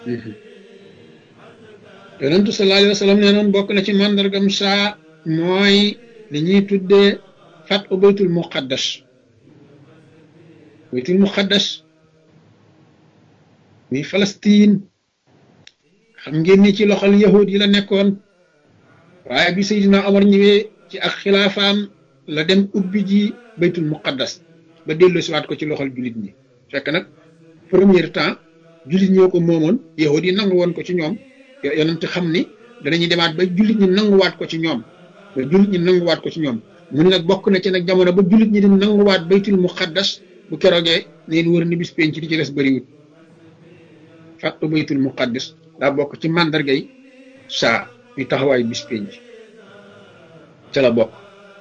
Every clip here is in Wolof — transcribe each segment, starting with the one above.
yonentu sallallahu alayhi wa sallam nee noon bokk na ci màndargam saa mooy li ñuy tuddee fat u baytul muqaddas baytul muqaddas muy Palestine xam ngeen ni ci loxol yahud yi la nekkoon waaye bi Seydina Omar ñëwee ci ak xilaafaam la dem ubbi ji baytul muqaddas ba dellu siwaat ko ci loxol jullit ñi fekk nag premier temps jullit ñoo ko moomoon yahud yi nangu woon ko ci ñoom yonent xam ni danañuy demaat ba jullit ñi nanguwaat ko ci ñoom ba jullit ñi nanguwaat ko ci ñoom mu ne nag bokk na ci nag jamono ba jullit ñi di nanguwaat baytul muqaddas bu keroogee neen wër ni bis penc di ci des bëriwut fàttu baytul muqaddas daa bokk ci màndargay saa yu taxawaay bis penc ca la bokk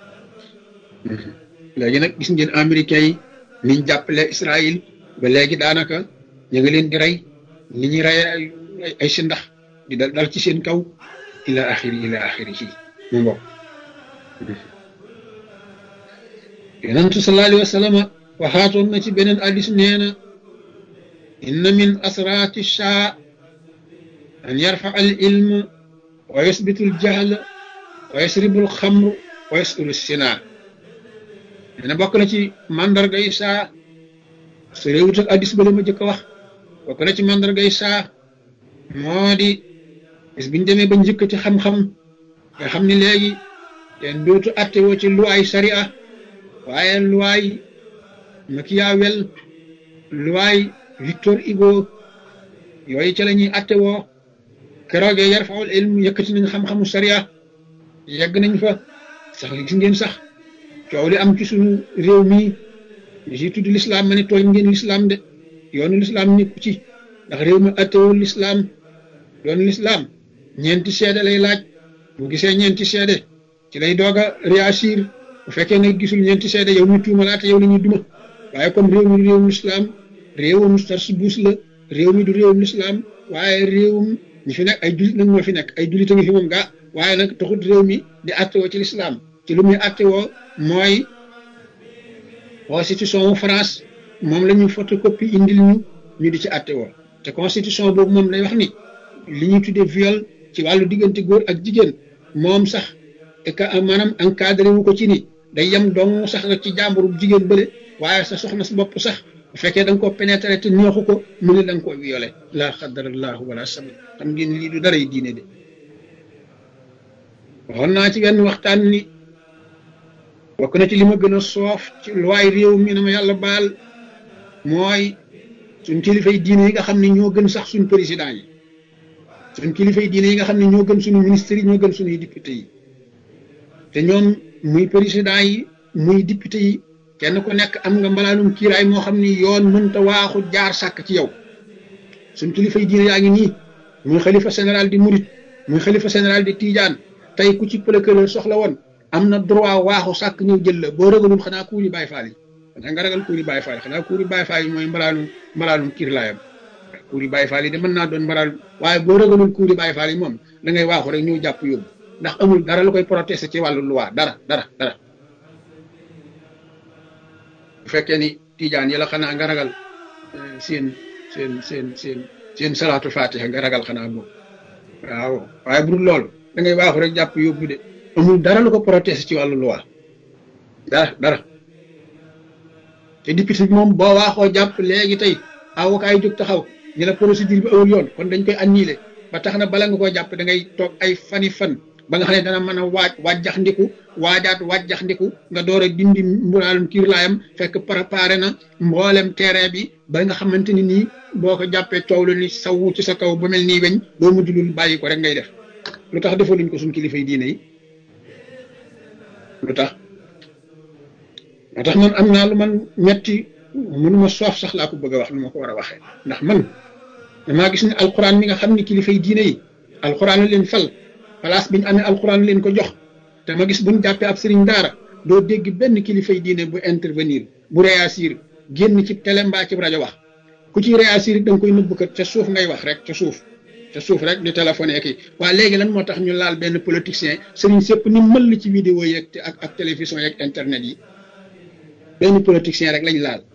léegi nag gis ngeen américains yi niñ jàppale Israël ba léegi daanaka ñu ngi leen di rey ni ñuy rey ay si ndax di dal dal ci seen kaw ila axiri ila axiri ci mu mbokk yonentu sallallahu alayhi wa sallam waxaatoon na ci beneen addis nee na inna min asraati shaa an yarfa al ilm wa yusbitu al jahl wa yasribu al xamr wa yasulu sinaa nee na bokk na ci mandarga yi saa su réewut ak addis ba la ma jëkk a wax bokk na ci mandarga yi saa moo di bis biñ demee ba njëkkati xam-xam nga xam ni léegi kenn dootu atte woo ci luwaay sariya waaye luwaay Machiavel luwaay Victor Hugo yooyu ca la ñuy atte woo keroogee yarfaul ilm yëkkati nañ xam-xamu sariya yegg nañ fa sax gis ngeen sax coow li am ci suñu réew mii si tudd lislaam ma ne tooñ ngeen lislaam de yoonu lislaam nekku ci ndax réew mi attewul lislaam yoonu lislaam ñeenti seede lay laaj bu gisee ñeenti seede ci lay doog a réagir bu fekkee ne gisul ñeenti seede yow mi tuumalaate yow la ñuy duma waaye comme réew mi du réewum lislaam réewum tarsubuus la réew mi du réewum lislaam waaye réewum ñi fi nekk ay julit nag ñoo fi nekk ay julit a ngi fi moom gaa waaye nag taxut réew mi di attewoo ci lislaam ci lu muy attewoo mooy constitution wu France moom la ñuy photocopie indil ñu ñu di ci attewoo te constitution boobu moom lay wax ni li ñuy tuddee viol ci wàllu diggante góor ak jigéen moom sax maanaam encadré wu ko ci ni day yem dong sax nag ci jàmburu jigéen bële waaye sa soxna sa bopp sax bu fekkee da nga koo pénétré te neexu ko mu ne da nga koo violé laa xadarallahu wala sabi xam ngeen lii du dara yi diine de waxoon naa ci benn waxtaan ni bokk na ci li ma gën a soof ci luwaay réew mi na ma yàlla baal mooy suñ kilifay diine yi nga xam ne ñoo gën sax suñ président yi suñ kilifay diine yi nga xam ne ñoo gën suñu ministres yi ñoo gën suñuy député yi te ñoom muy président yi muy député yi kenn ku nekk am nga mbalaanum kiiraay moo xam ni yoon mënta waaxu jaar sàkk ci yow suñ kilifay diine yaa ngi nii muy xalifa général di murit muy xalifa général di tiijaan tey ku ci procureur soxla woon am na droit waaxu sàkk ñëw jël la boo ragalul xanaa kuuri Baay Faal yi xanaa nga ragal kuuri Baay Faal yi xanaa kuuri Baay Faal yi mooy mbalaanum mbalaanum kiirlaayam kuuri Baay Faal yi de mën naa doon mbalaanum waaye boo ragalul kuuri Baay Faal yi moom da ngay waaxu rek ñëw jàpp yóbbu ndax amul dara lu koy protester ci wàllu loi dara dara dara bu fekkee ni tiijaan yi la xanaa nga ragal seen seen seen seen seen salaatu fatiha nga ragal xanaa boobu waaw waaye bu dul loolu da ngay waaxu rek jàpp yóbbu de amul dara lu ko protester ci wàllu loi dara dara te député bi moom boo waaxoo jàpp léegi tey avocat yi jóg taxaw ñu la procédure bi awul yoon kon dañ koy annuler ba tax na bala nga koo jàpp da ngay toog ay fani fan ba nga xam ne dana mën a waaj wàjjax ndiku waajaat wàjjax ndiku nga door a dindi mbulaalum kiir laayam fekk préparé na mboolem terrain bi ba nga xamante ni nii boo ko jàppee coow lu ni sawu ci sa kaw ba mel nii weñ boo mujj lul bàyyi ko rek ngay def lu tax defaluñ ko suñ kilifay diine yi lu tax moo tax man am naa lu man ñetti mënuma soof sax laa ko bëgg a wax lu ma ko war a waxee ndax man damaa gis ne alquran mi nga xam ne kilifay diine yi alquran leen fal place bi ñu amee alquran leen ko jox te ma gis buñ jàppee ab sëriñ daara doo dégg benn kilifay diine bu intervenir bu réagir génn ci télé mbaa ci rajo wax ku ci réagir da nga koy nëbb kat ca suuf ngay wax rek ca suuf ca suuf rek di téléphoné kii waaye léegi lan moo tax ñu laal benn politicien sëriñ sépp ni mëll ci vidéo yeeg ak ak télévision yeeg internet yi benn politicien rek lañ laal